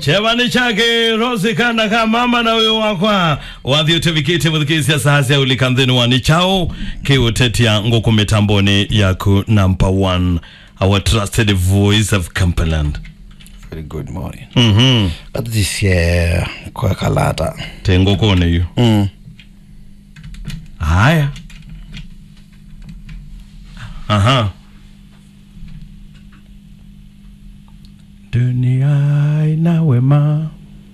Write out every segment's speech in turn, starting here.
chevani chake rosi kana ka mama na uyo wakwa wathiute vikite muthikisia sahasi ulikanthini wani chao kiutetia nguku mitamboni yaku number one our trusted voice of Cumberland Very good morning. mhm Athicie kwa kalata. te ngukuni yu Mm. haya aha dunia ina wema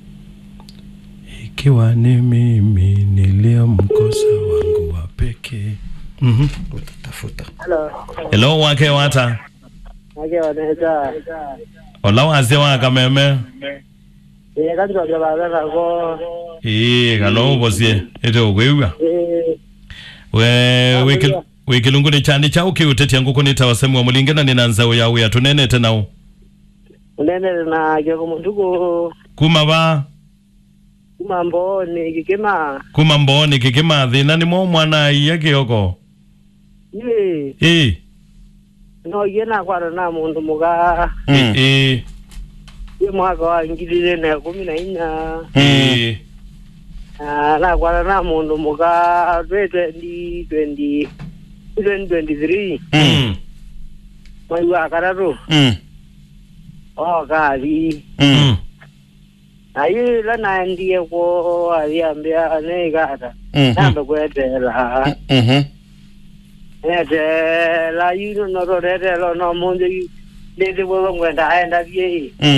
ikiwa ni mimi niliyomkosa wangu wa pekee mhm Tafuta. Hello. hello wake wata Ake waneta. ola wase wa kameme Eh kati kwa baba kako. ii kalo ubosie ete ukwiwa Eh we wiki wikilunguni chani chau kiutetia ngukuni tawasemu wa mulingena ninanza uya uya tunenete nau unene na ke kumunduko kuma ba kumambo ni kikema. kuma mboni kikimathi na nimo mwana iya kioko Ye ii no yena kwa na mundu muga. Mm. ii Ye mwaka wa ngilile na kumi na inya. ii Ah na kwa na mundu muga 2020 2023 Mm. mwezi wa karatu Mm. o kali Mm. ayi la nandie ko aliambia ne gata Mhm. nambe kwetela Mhm. etela yino no rorete lo no munde lezi bo ngwenda aenda vie